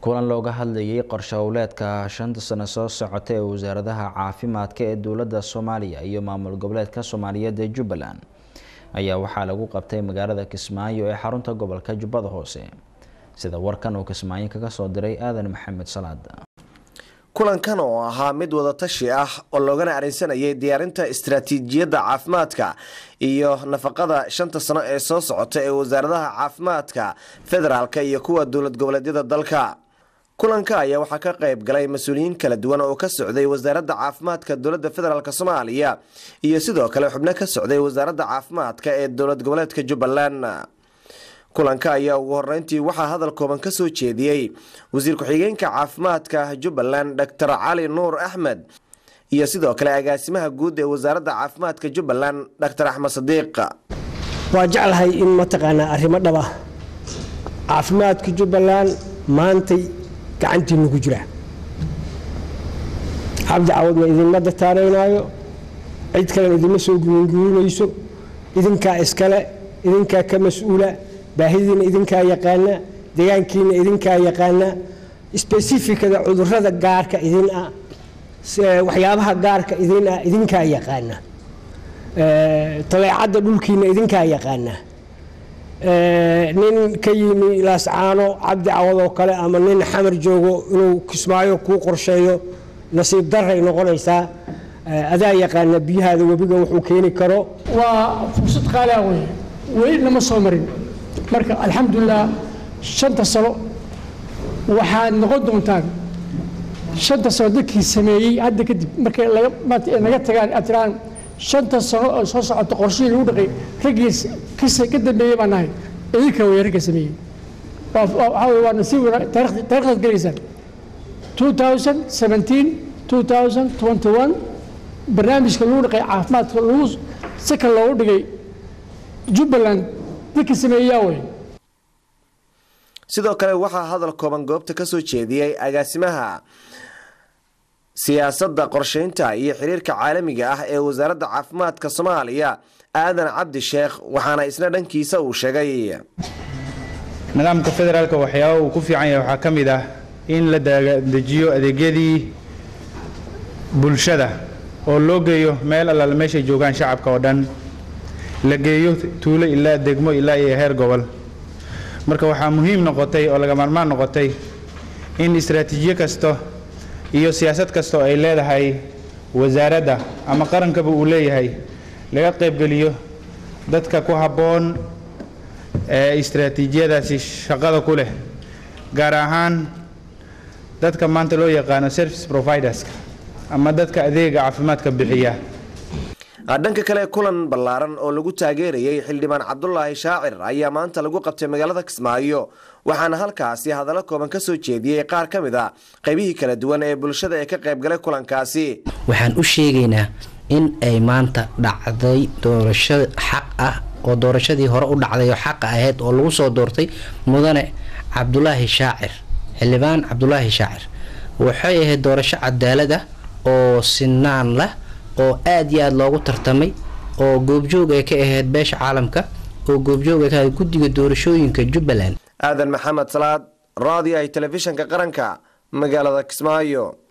kulan looga hadlayay qorshe howleedka shanta sano soo socota ee wasaaradaha caafimaadka ee dowladda soomaaliya iyo maamul goboleedka soomaaliyeed ee jubbaland ayaa waxaa lagu qabtay magaalada kismaayo ee xarunta gobolka jubbada hoose sida warkan uu kismaayo kaga soo diray aadan maxamed salaad kulankan oo ahaa mid wadatashi ah oo loogana arinsanayay diyaarinta istaraatiijiyadda caafimaadka iyo nafaqada shanta sano ee soo socota ee wasaaradaha caafimaadka federaalka iyo kuwa dowlad goboleedyada dalka kulanka ayaa waxaa ka qayb galay mas-uuliyiin kala duwan oo ka socday wasaaradda caafimaadka dowladda federaalk soomaaliya iyo sidoo kale xubno ka socday wasaaradda caafimaadka ee dowlad goboleedka jubbaland kulanka ayaa ugu horeyntii waxaa hadal kooban ka soo jeediyey wasiir ku-xigeenka caafimaadka jubbaland doctor cali nuur axmed iyo sidoo kale agaasimaha guud ee wasaaradda caafimaadka jubbaland doctor axmed sadiiq waa jeclahay in mataqaanaa arrimo dhaba caafimaadka jubbaland maantay gacantiinu ku jira cabdi cawadna idinma dataaraynaayo cid kalena idinma soo guuringuurinayso idinkaa iskale idinkaa ka mas-uula baahidiina idinkaa yaqaana degaankiina idinkaa yaqaana sbesifikada cudurada gaarka idin ah waxyaabaha gaarka idin ah idinkaa yaqaana taleecadda dhulkiina idinkaa yaqaana nin ka yimi laascaano cabdi cawad oo kale ama nin xamar joogo inuu kismaayo kuu qorsheeyo nasiib daray noqonaysaa adaa yaqaana biyahaada webiga wuxuu keeni karo waa fursad qaaliah wey weli nama soo marin marka alxamdulilah shanta sano waxaad noqon doontaan shanta sano dadkii sameeyey hadda kadib markay naga tagaan aad tiraan shanta sano oo soo socota qorshihii lagu dhaqay raggii ka dambeeyey baan nahay idinka wey ragga sameeyey waxaa wey waa nasiib taarikhdaad gelaysaan 2017 2021 barnaamijka lagu dhaqay caafimaadka lagu saka loogu dhigay jubbaland dadka sameeyaa wey sidoo kale waxaa hadal kooban goobta ka soo jeediyey agaasimaha siyaasadda qorsheynta iyo xiriirka caalamiga ah ee wasaaradda caafimaadka soomaaliya aadan cabdi sheekh waxaana isna dhankiisa uu sheegay nidaamka federaalka waxyaaba uu ku fiican yahay waxaa ka mid ah in la dejiyo adeegyadii bulshada oo loo geeyo meel allaale meeshay joogaan shacabka oo dhan la geeyo tuulo ilaa degmo ilaa iyo heer gobol marka waxaa muhiim noqotay oo laga maarmaan noqotay in istaraatiijiyo kasta iyo siyaasad kasta oo ay leedahay wasaaradda ama qarankaba uu leeyahay laga qaybgeliyo dadka ku habboon ee istaraatiijiyadaasi shaqada ku leh gaar ahaan dadka maanta loo yaqaano service providerska ama dadka adeega caafimaadka bixiya dhanka kale kulan ballaaran oo lagu taageerayay xildhibaan cabdulaahi shaacir ayaa maanta lagu qabtay magaalada kismaayo waxaana halkaasi hadallo kooban ka soo jeediyey qaar ka mid a qaybihii kala duwan ee bulshada ee ka qaybgalay kulankaasi waxaan u sheegaynaa in ay maanta dhacday doorasho xaq ah oo doorashadii hore u dhacday oo xaqa ahayd oo lagu soo doortay mudane cabdulaahi shaacir xildhibaan cabdulaahi shaacir waxay ahayd doorasho cadaalad ah oo sinaan lah oo aada iyo aada loogu tartamay oo goobjoog ay ka ahayd beesha caalamka oo goobjoog ay ka ahayd guddiga doorashooyinka jubbaland aadan maxamed salaad raadiyahay telefishanka qaranka magaalada kismaayo